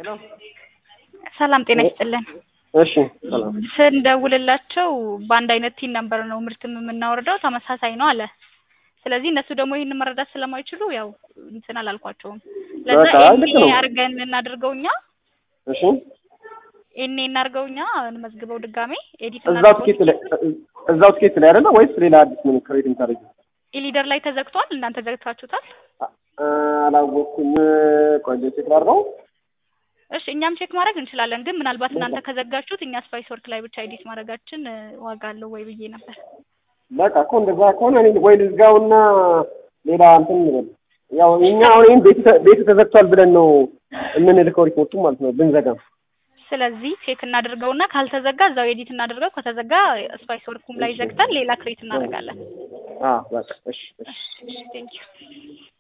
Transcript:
ሄሎ ሰላም ጤና ይስጥልን። እሺ ሰላም ስንደውልላቸው በአንድ አይነት ቲን ነበር ነው ምርትም የምናወርደው ተመሳሳይ ነው አለ። ስለዚህ እነሱ ደግሞ ይህንን መረዳት ስለማይችሉ ያው እንትን አላልኳቸውም። ለዛ በቃ ልክ ኤኔ ነው። አድርገን እናድርገው እኛ እሺ ኤኔ እናድርገው እኛ እንመዝግበው ድጋሜ ኤዲት እዛው ትኬት ላይ እዛው ትኬት ላይ አይደለ ወይስ ሌላ አዲስ ምን ክሬት የምታደርጊው? ኢሊደር ላይ ተዘግቷል። እናንተ ዘግታችሁታል። አ- አላወቅኩም። ቆይ ቼክ ላድርገው። እሺ እኛም ቼክ ማድረግ እንችላለን፣ ግን ምናልባት እናንተ ከዘጋችሁት እኛ ስፓይስ ወርክ ላይ ብቻ ኤዲት ማድረጋችን እ, ዋጋ አለው ወይ ብዬ ነበር። በቃ እኮ እንደዛ ከሆነ እኔ ወይ ልዝጋውና ሌላ እንትን እንበል። ያው እኛ አሁን ይሄን ቤቱ ተ- ቤቱ ተዘግቷል ብለን ነው የምንልከው ሪፖርቱ ማለት ነው ብንዘጋም። ስለዚህ ቼክ እናድርገውና ካልተዘጋ እዛው ኤዲት እናድርገው። ከተዘጋ ስፓይስ ወርኩም ላይ ዘግተን ሌላ ክሬት እናደርጋለን። አዎ በቃ እሺ እሺ እሺ ቴንክ ዩ